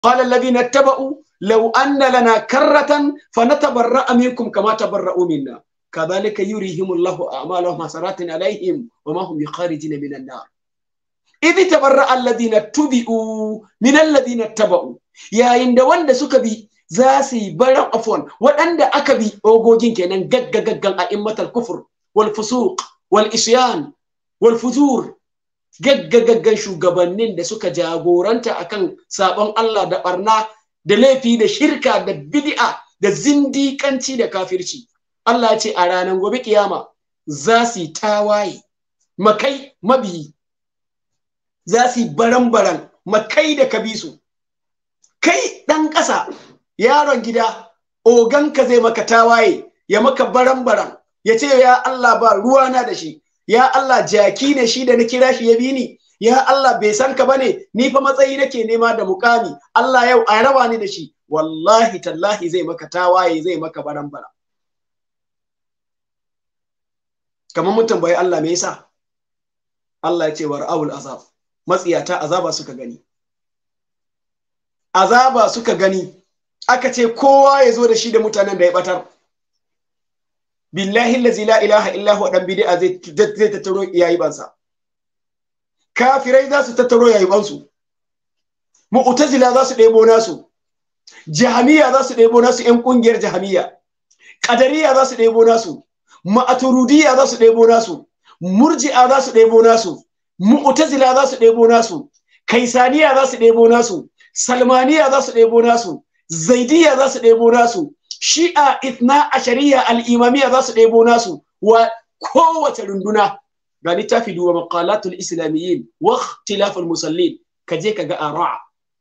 qala alladhina ittaba'u law anna lana karratan fanatabarra'a minkum kama tabarra'u minna kadhalika yurihimullahu a'malahum hasaratin alaihim wama hum bikharijin minan nar idh tabarra'a alladhina tubi'u min alladhina ittaba'u yayin da wanda suka bi za su yi baran afwan waɗanda aka bi ogogin kenan gagga gaggan a immatal kufur wal fusuq wal isyan wal fujur gagga gaggan shugabannin da suka jagoranta akan sabon Allah da barna da laifi da shirka da bid'a da zindikanci da kafirci Allah ya ce a ranar gobe kiyama za su yi tawaye makai mabiyi za su yi baran-baran makai da kabisu kai ɗan ƙasa yaron gida oganka zai maka tawaye ya maka baran-baran ya ce ya Allah ba ruwana da shi ya Allah jaki ne shi da na kira shi ya bi ni ya Allah bai san ka bane ni fa matsayi nake nema da mukami Allah yau a raba ni da shi wallahi tallahi zai maka tawaye zai maka baran-baran kamar mun tambayi Allah me yasa Allah ya ce war'aul azab matsiyata azaba suka gani azaba suka gani aka ce kowa ya zo da shi da mutanen da ya batar billahi allazi la ilaha illa huwa dan bid'a zai zai tattaro yayi bansa kafirai za su tattaro yayi bansu mu'tazila za su ɗebo nasu jahamiya za su ɗebo nasu yan kungiyar jahamiya qadariya za su ɗebo nasu ma'aturudiya za su ɗebo nasu murji'a za su ɗebo nasu mu'tazila za su ɗebo nasu kaisaniya za su ɗebo nasu salmaniya za su ɗebo nasu zaidiya za su ɗebo nasu shi'a ithna ashariya al'imamiya za su ɗebo nasu wa kowace runduna ga littafi duwa maqalatul islamiyyin wa ikhtilaful musallin ka je ka ga ara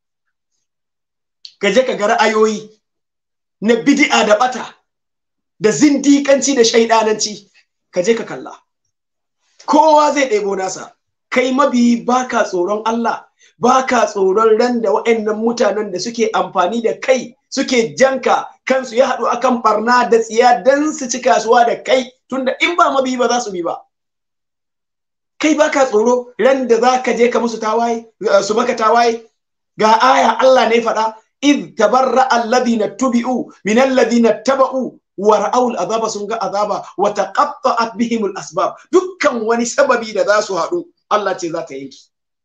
ka je ka ga ra'ayoyi na bid'a da bata da zindikanci da shaidananci ka je ka kalla kowa zai ɗebo nasa kai mabiyi baka tsoron Allah baka tsoron ran da waɗannan mutanen da suke amfani da kai suke janka kansu ya haɗu akan barna da tsiya dan su ci kasuwa da kai tunda in ba mabiyi ba za su bi ba kai baka tsoro ran da za ka je ka musu tawaye su maka tawaye ga aya Allah ne faɗa id tabarra alladhina tubi'u min alladhina taba'u wa ra'awul azaba sun ga azaba wa taqatta'at bihim asbab dukkan wani sababi da za su haɗu Allah ce za ta yanki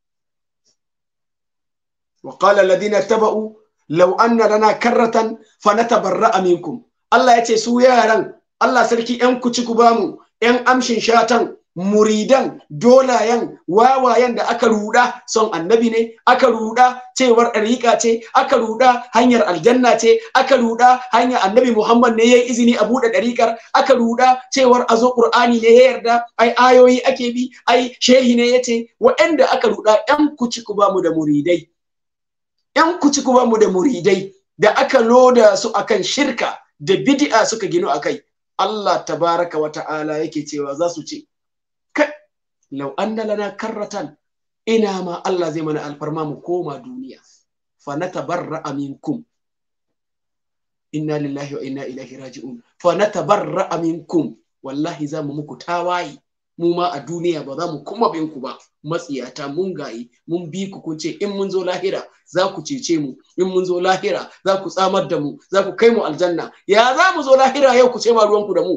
wa qala alladhina taba'u law anna lana karratan fanatabarra'a minkum Allah ya ce su yaran Allah sarki yan kuci ku bamu yan amshin shatan muridan dolayen wawayen da aka ruda son annabi ne aka ruda cewar ɗariƙa ce aka ruda hanyar aljanna ce aka ruda hanyar annabi muhammad ne ya yi izini a buɗe ɗariƙar aka ruda cewar a zo ƙur'ani ne ya yarda ai ayoyi ake bi ai shehi ne ya ce waɗanda aka ruda yan kuci ku bamu da muridai yan kuci ku bamu da muridai da aka loda su akan shirka da bid'a suka gino akai Allah tabaraka wa ta'ala yake cewa za su ce lau anna lana karratan ina ma Allah zai mana alfarma mu koma duniya fa natabarra minkum inna lillahi wa inna ilaihi raji'un fa natabarra minkum wallahi za mu muku tawaye mu ma a duniya ba za mu kuma bin ku ba matsiyata mun gayi mun bi ku kun ce in mun zo lahira za ku cece mu in mun zo lahira za ku tsamar da mu za ku kai mu aljanna ya za mu zo lahira yau ku ce ma ruwanku da mu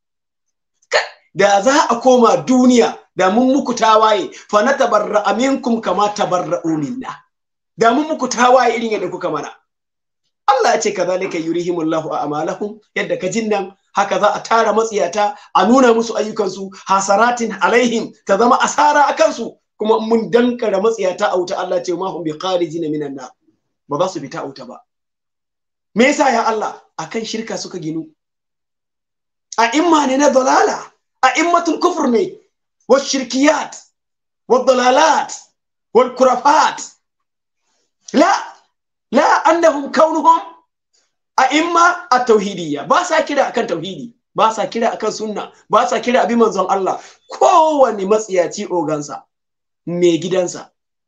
da za a koma duniya da mun muku tawaye fa na tabarra aminkum kama tabarra'u minna da mun muku tawaye irin yadda kuka mana Allah ya ce kazalika yurihimullahu a'malahum yadda ka jin nan haka za a tara matsiyata a nuna musu ayyukansu hasaratin alaihim ta zama asara a kansu kuma mun dankara matsiyata a wuta Allah ce ma hum bi kharijina minan nar ba za su fita a wuta ba me yasa ya Allah akan shirka suka ginu a imma ne na dalala a immatul kufur ne والشركيات والضلالات والكرافات لا لا أنهم كونهم أئمة التوحيدية باسا كده أكن توحيدي باسا كده أكن سنة باسا كده أبي منزل الله كوني مسياتي أوغانسا mai gidansa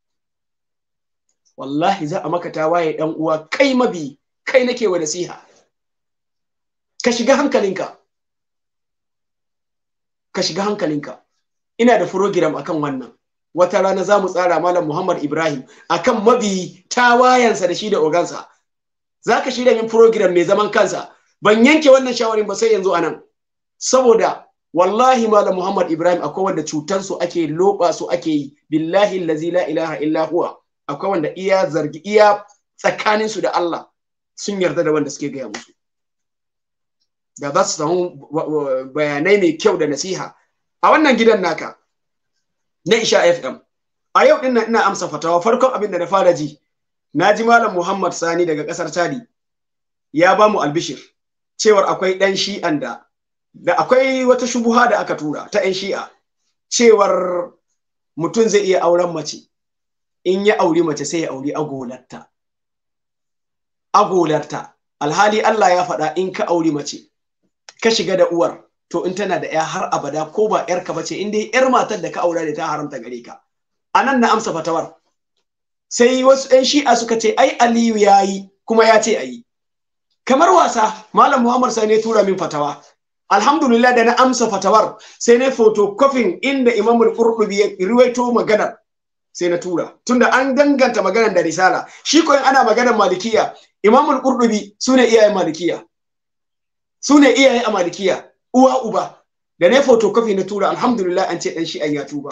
wallahi za a maka tawaye dan uwa kai mabi kai nake wa nasiha ka shiga hankalinka ka shiga hankalinka ina da program akan wannan wata rana za mu tsara malam Muhammad Ibrahim akan mabi tawayansa da shi da ogansa za ka shirya min program mai zaman kansa ban yanke wannan shawarin ba sai yanzu anan saboda wallahi malam Muhammad Ibrahim akwai wanda cutar su ake loba su ake yi billahi allazi la ilaha illa huwa akwai wanda iya zargi iya tsakanin su da Allah sun yarda da wanda suke gaya musu da za su samu bayanai mai kyau da nasiha a wannan gidan naka na Isha FM a yau din ina amsa fatawa farkon abin da na fara ji na ji malam Muhammad Sani daga kasar Chadi ya ba mu albishir cewar akwai dan shi'an da da akwai wata shubuha da aka tura ta 'yan shi'a cewar mutum zai iya auren mace in ya auri mace sai ya auri agolarta agolarta alhali Allah ya faɗa in ka auri mace ka shiga da uwar to in tana da 'ya har abada ko ba 'yarka ba ce in dai 'yar matar da ka aura da ta haramta gare ka a nan na amsa fatawar sai wasu 'yan shi'a suka ce ai aliyu ya yi kuma ya ce a yi kamar wasa malam muhammad sai ne tura min fatawa alhamdulillah da na amsa fatawar sai na photocopying inda imam al-qurtubi ya riwaito maganar sai na tura tunda an danganta maganar da risala shi ko ana maganar malikiya imam al-qurtubi sune iyayen malikiya sune iyaye a malikiya uwa uba da na photocopy na tura alhamdulillah an ce dan shi an ya tuba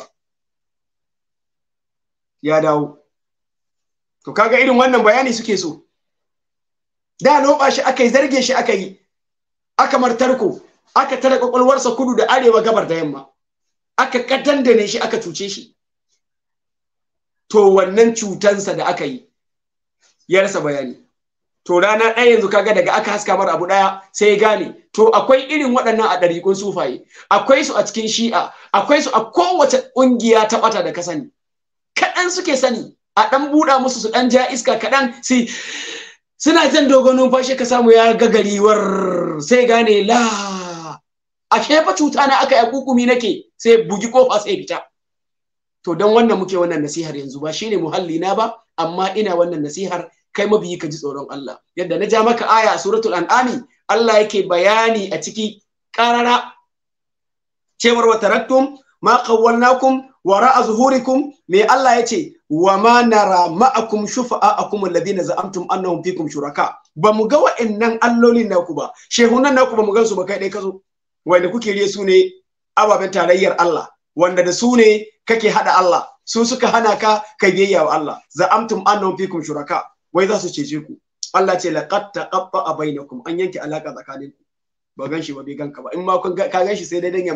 ya dawo to kaga irin wannan bayani suke so da loba shi aka yi zarge shi aka yi aka martarko aka tara kwakwalwarsa kudu da arewa gabar da yamma aka katandane shi aka cuce shi to wannan cutansa da aka yi ya rasa bayani to rana ɗaya yanzu kaga daga aka haska mara abu ɗaya sai ya gane to akwai irin waɗannan a ɗariƙun sufaye akwai su a cikin shi'a akwai su a kowace ƙungiya ta ɓata da ka sani kaɗan suke sani a ɗan buɗa musu su ɗan ja iska kaɗan sai suna jan dogon numfashi ka samu ya gagariwar sai gane la a fa cuta na aka yi kukumi nake sai bugi kofa sai fita to don wannan muke wannan nasihar yanzu ba shine muhalli na ba amma ina wannan nasihar kai mabiyi ka ji tsoron Allah yadda na ja maka aya a suratul an'ami Allah yake bayani a ciki karara cewar wa taraktum ma qawwalnakum wara'a zuhurikum me Allah yace wa ma nara ma'akum shufa'akum alladhina za'amtum annahum fikum shuraka ba mu ga wa'annan allolin naku ba shehunan naku ba mu gansu ba kai dai kazo wanda kuke riye su ne ababen tarayyar Allah wanda da su ne kake hada Allah su suka hana ka kai biyayya wa Allah za'amtum annahum fikum shuraka wai za su cece ku Allah ce laqad taqatta bainakum an yanke alaka tsakaninku ba gan shi ba bai ganka ba in ma kun ka gan shi sai dai dan ya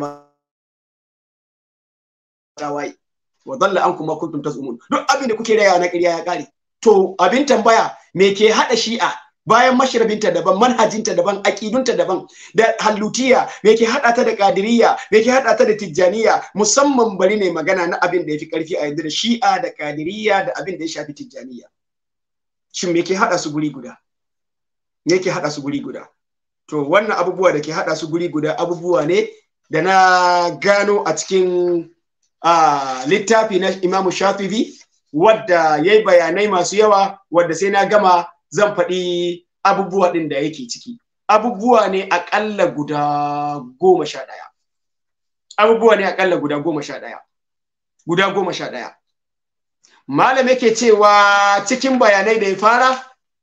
tawaye wa dalla an kuma kuntum tazumun duk abin da kuke raya na ƙarya ya kare to abin tambaya me ke hada shi'a bayan mashrabinta daban manhajinta daban aqidunta daban da hallutiya me ke hada ta da qadiriyya me ke hada ta da tijjaniya musamman bari ne magana na abin da yafi karfi a yanzu da shi'a da qadiriyya da abin da ya shafi tijjaniya shin me ke hada su guri guda me ke hada su guri guda to wannan abubuwa da ke hada su guri guda abubuwa ne da na gano a cikin Uh, littafi na Imamu Shafi'i wadda ya yi bayanai masu yawa wadda sai na gama zan faɗi abubuwa ɗin da yake ciki. Abubuwa ne aƙalla guda goma sha ɗaya. Abubuwa ne aƙalla guda goma sha ɗaya. Guda goma sha ɗaya. Malam yake cewa cikin bayanai da ya fara,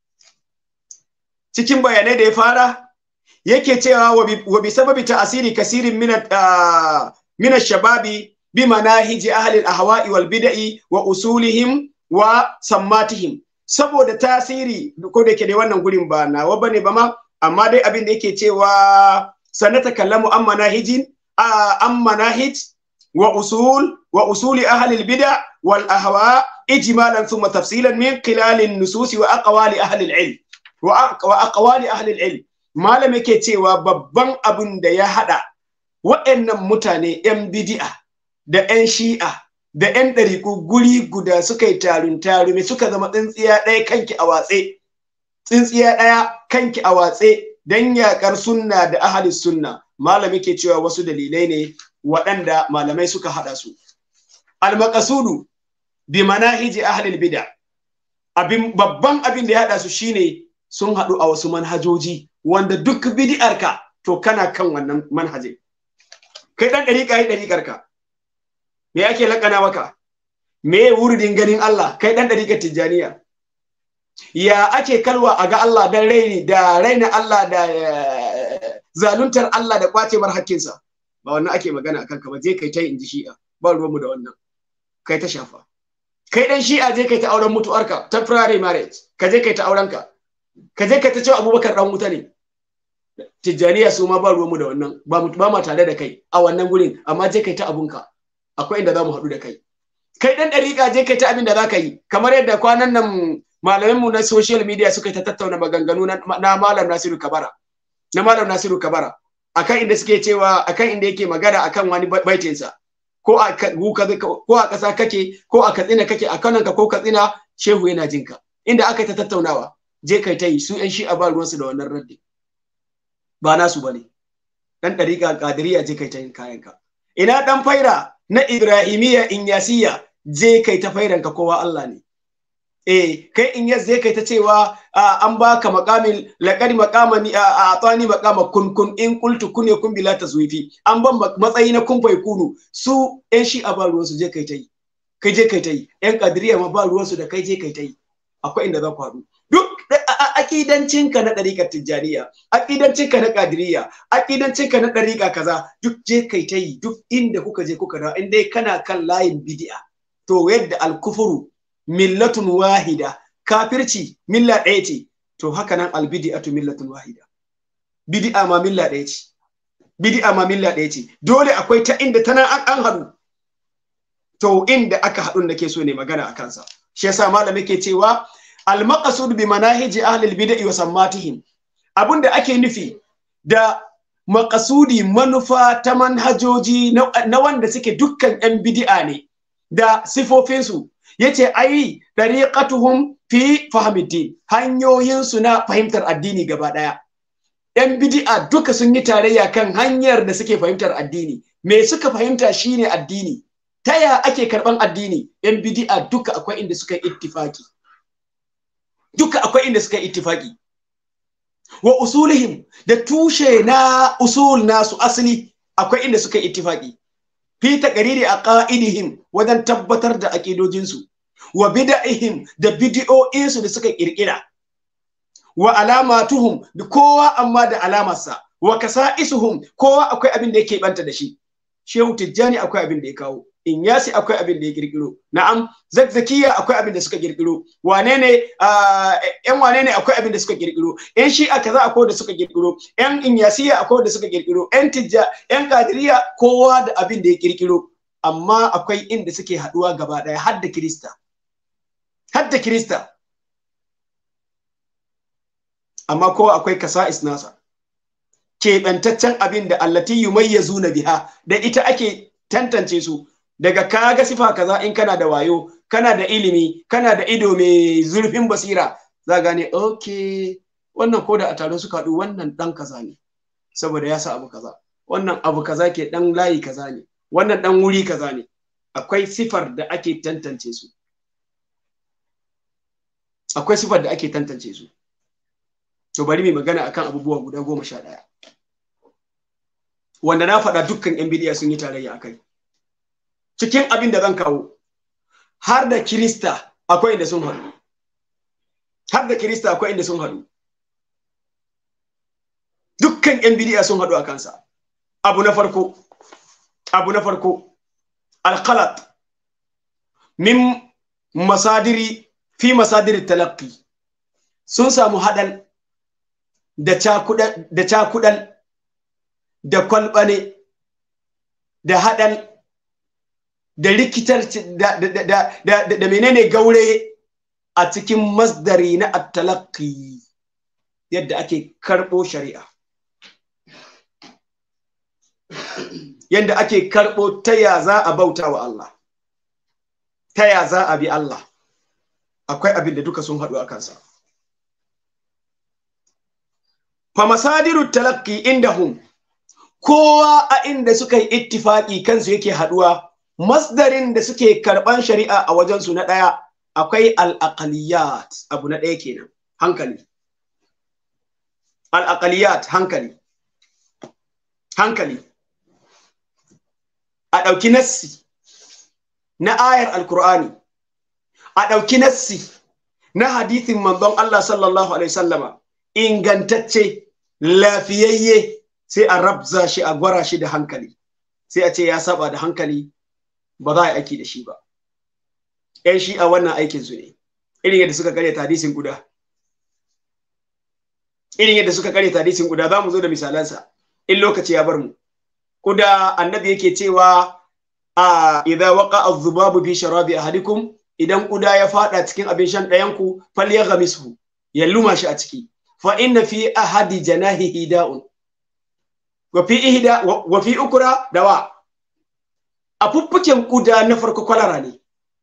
cikin bayanai da ya fara, yake cewa wa bi sababi ta'asiri kasirin min shababi بمناهج أهل الأهواء والبدع وأصولهم وسماتهم saboda tasiri ko da ke da wannan gurin ba nawa bane ba ma amma dai abin da yake cewa sanata kallamu an manahijin an manahij wa usul wa usuli ahli albida wal ahwa ijmalan thumma tafsilan min khilal an-nusus wa aqwali ahli al-ilm wa aqwali ahli al-ilm malam yake cewa babban abin da ya hada wa'annan mutane yan bid'a da 'yan shi'a da 'yan ɗariƙu guri guda suka yi tarun tarume suka zama tsintsiya ɗaya kanki a watse tsintsiya ɗaya kanki a watse don yaƙar sunna da ahalis sunna malam yake cewa wasu dalilai ne waɗanda malamai suka haɗa su almakasudu bi manahiji ahlil bid'a abin babban abin da ya haɗa su shine sun haɗu a wasu manhajoji wanda duk bid'arka to kana kan wannan manhajin kai ɗan ɗariƙa yi ɗariƙarka me ake lakana maka me wuridin ganin Allah kai dan dariƙar tijjaniya ya ake kalwa a ga Allah dan raini da raina Allah da zaluntar Allah da kwace mar hakkinsa ba wannan ake magana akan ka ba je kai ta in ji shi'a ba ruwanmu da wannan kai ta shafa kai dan shi'a je kai ta auren mutuwarka temporary marriage ka je kai ta auren ka ka je kai ta cewa abubakar dan wuta ne tijjaniya su ma ba ruwanmu da wannan ba mu ba ma tare da kai a wannan gurin amma je kai ta abunka akwai inda za mu haɗu da kai kai dan dariƙa je kai ta abin da za ka yi kamar yadda kwanan nan malamanmu na social media suka ta tattauna maganganu na malam Nasiru Kabara na malam Nasiru Kabara akan inda suke cewa akan inda yake magana akan wani baitinsa ko a ko a ƙasa kake ko a katsina kake a kananka ko katsina shehu yana jinka inda aka ta tattaunawa je kai ta yi su yan shi'a ba ruwansu da wannan raddi ba nasu bane dan dariƙa kadiriya je kai ta yin kayanka ina dan faira na ibrahimiya inyasiya je kai ta fairanka kowa Allah ne eh kai in yas zai kai ta cewa an baka makamin laqad maqamani a atani maqama kun kun in qultu kun yakun bila tazwifi an ban matsayi na kun fai kunu su yan shi a ba ruwan su je kai ta yi kai je kai ta yi yan kadiriya ma ba ruwan su da kai je kai ta yi akwai inda za ku haɗu duk akidancinka na ɗariƙar tijjaniya akidancinka na kadiriya akidancinka na ɗariƙa kaza duk je kai ta yi duk inda kuka je kuka dawo in dai kana kan layin bidi'a to yadda alkufuru millatun wahida kafirci milla ɗaya ce to haka nan albidi'atu millatun wahida bidi'a ma milla ɗaya ce bidi'a ma milla ɗaya ce dole akwai ta inda tana an haɗu to inda aka haɗu da ke so ne magana a kansa shi yasa malam yake cewa al-maqsud bi manahiji ahli al-bid'i wa sammatihim abinda ake nufi da maqasudi manufa ta manhajoji na wanda suke dukkan yan bid'a ne da sifofinsu yace ai dariqatuhum fi fahmiddin hanyoyin su na fahimtar addini gaba daya yan bid'a duka sun yi tarayya kan hanyar da suke fahimtar addini me suka fahimta shine addini ta ya ake karban addini yan bid'a duka akwai inda suka yi ittifaki duka akwai inda suka yi ittifaki wa usulihim da tushe na usul nasu asali akwai inda suka yi ittifaki fi taqriri aqaidihim wajen tabbatar da aqidojinsu wa bid'ihim da bid'o'insu da suka kirkira wa alamatuhum da kowa amma da alamarsa wa kasa'isuhum kowa akwai abin da yake banta da shi shehu tijjani akwai abin da ya kawo inyasi akwai abin da ya kirkiro na'am zakzakiya akwai abin da suka kirkiro wane ne yan wane ne akwai abin da suka kirkiro yan shi'a kaza akwai da suka kirkiro yan inyasiya akwai da suka kirkiro yan tijja yan kadiriya kowa da abin da ya kirkiro amma akwai inda suke haduwa gaba daya har da kirista har da kirista amma kowa akwai kasa'is nasa keɓantaccen abin da allati yumayyazuna biha da ita ake tantance su daga kaga sifa kaza in kana da wayo kana da ilimi kana da ido mai zurfin basira za gane okay wannan ko da a taron suka haɗu wannan ɗan kaza ne saboda ya sa abu kaza wannan abu kaza ke ɗan layi kaza ne wannan ɗan wuri kaza ne akwai sifar da ake tantance su akwai sifar da ake tantance su to bari mai magana akan abubuwa guda goma sha ɗaya wanda na faɗa dukkan 'yan bidiya sun yi tarayya a kai cikin abin da zan kawo har da kirista akwai inda sun haɗu har da kirista akwai inda sun haɗu dukkan 'yan bidiya sun haɗu a kansa abu na farko abu na farko alkalat min masadiri fi masadiri talaqi sun samu haɗal da cakuɗal da kwalɓane da haɗal da rikitar da, da, da, da, da, menene gaure a cikin masdari na attalaki yadda ake karɓo shari'a yadda ake karɓo ta ya za a bauta wa Allah ta ya za a bi Allah akwai abin da duka sun haɗu a kansa fa masadiru talakki indahum kowa a inda suka yi ittifaki kansu yake haɗuwa masdarin da suke karɓan shari'a a wajensu na ɗaya akwai al'aqaliyat abu na ɗaya kenan hankali al'aqaliyat hankali hankali a ɗauki nassi na ayar alkur'ani a ɗauki nassi na hadithin manzon Allah sallallahu alaihi sallama ingantacce lafiyayye sai a rabza shi a gwara shi da hankali sai a ce ya saba da hankali ba za a yi aiki da shi ba yan shi a wannan aikin su ne irin yadda suka kare hadisin guda irin yadda suka kare hadisin guda za mu zo da misalansa in lokaci ya bar mu kuda annabi yake cewa a idza waqa az-zubabu fi sharabi ahadikum idan kuda ya fada cikin abin shan ɗayan ku falyaghmishu ya luma shi a ciki fa inna fi ahadi janahihi da'un wa fi ihda wa fi ukra dawa a fuffuken kuda na farko kwalara ne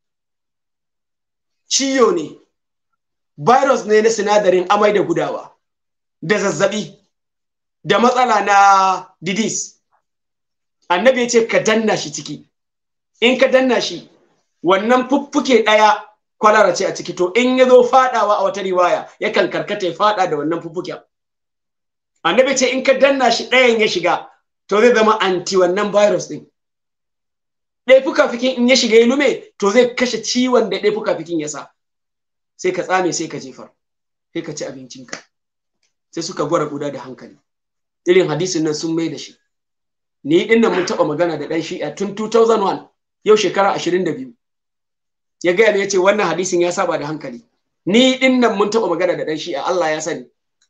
ciyo ne virus ne na sinadarin amai da gudawa da zazzabi da matsala na didis annabi ya ce ka danna shi ciki in ka danna shi wannan fuffuke ɗaya kwalara ce a ciki to in ya zo faɗawa a wata riwaya yakan karkata ya faɗa da wannan fuffuken annabi ce in ka danna shi ɗayan ya shiga to zai zama anti wannan virus ɗin ɗaya fukafikin in ya shiga ya lume to zai kashe ciwon da ɗaya fukafikin ya sa sai ka tsame sai ka jefar sai ka ci abincinka sai suka gwara guda da hankali irin hadisin nan sun mai da shi ni din nan mun taɓa magana da ɗan shi'a tun 2001 yau shekara 22 ya gaya ya ce wannan hadisin ya saba da hankali ni din nan mun taɓa magana da ɗan shi'a Allah ya sani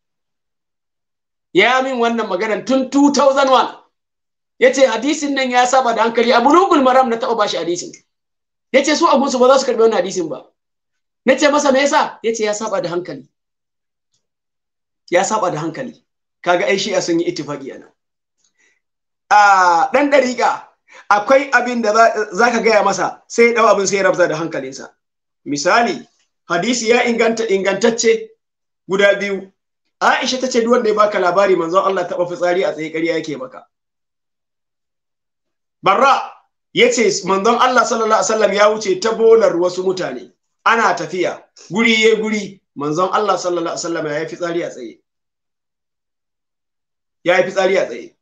ya min wannan maganan tun 2001 ya ce hadisin nan ya saba da hankali a bulugul maram na taɓa bashi hadisin ya ce su abunsu ba za su karɓi wannan hadisin ba na ce masa me yasa ya ce ya saba da hankali ya saba da hankali kaga ai shi'a sun yi ittifaqi ana a dan dariƙa akwai abin da za ka gaya masa sai ya dau abin sai ya rabza da hankalinsa misali hadisi ya inganta ingantacce guda biyu Aisha ta ce duk wanda ya baka labari manzon Allah taɓa fitsari a tsaye ƙarya yake maka Barra ya ce manzon Allah sallallahu alaihi wasallam ya wuce ta bolar wasu mutane ana tafiya guri ya guri manzon Allah sallallahu alaihi wasallam ya yi fitsari a tsaye ya yi fitsari a tsaye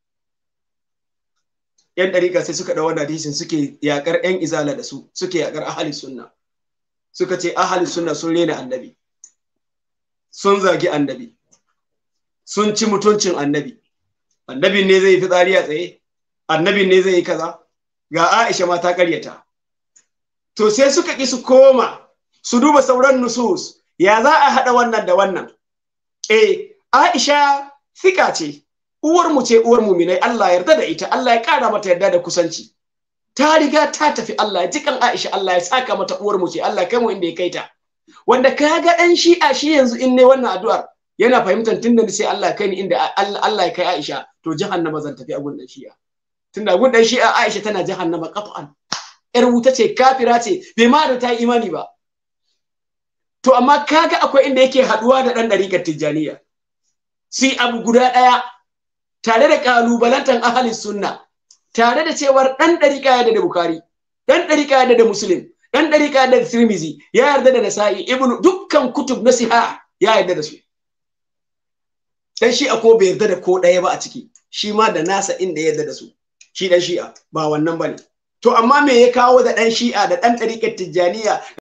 yan ɗariƙa sai suka ɗau wannan hadisin suke yaƙar yan izala da su suke yaƙar ahali sunna suka ce ahali sunna sun rena annabi sun zagi annabi sun ci mutuncin annabi annabin ne zai yi fitsari a tsaye annabin ne zai yi kaza ga Aisha ma ta ƙaryata to sai suka ƙi su koma su duba sauran nusus ya za a haɗa wannan da wannan eh Aisha fika ce uwar mu ce uwar muminai Allah yarda da ita Allah ya ƙara mata yarda da kusanci ta riga ta tafi Allah ya jikan Aisha Allah ya saka mata uwar mu ce Allah ya kai mu inda ya kai ta wanda ka ga dan shi'a shi yanzu in ne wannan addu'ar yana fahimtar tunda sai Allah ya kai ni inda Allah ya kai Aisha to jahannama zan tafi a gun dan shi'a tunda gun dan shi'a Aisha tana jahannama qat'an yar wuta ce kafira ce bai ma da ta yi imani ba to amma kaga akwai inda yake haduwa da dan dariƙar tijjaniya si abu guda ɗaya tare da kalubalantan ahalin sunna tare da cewar dan dariƙa ya da bukari dan dariƙa ya da muslim dan dariƙa da tirmizi ya yarda da nasa'i ibnu dukkan kutub na siha ya yarda da su dan shi ko bai yarda da ko ɗaya ba a ciki shi ma da nasa inda ya yarda da su shi dan shi'a ba wannan bane to amma me ya kawo da dan shi'a da dan ɗariƙar tijjaniya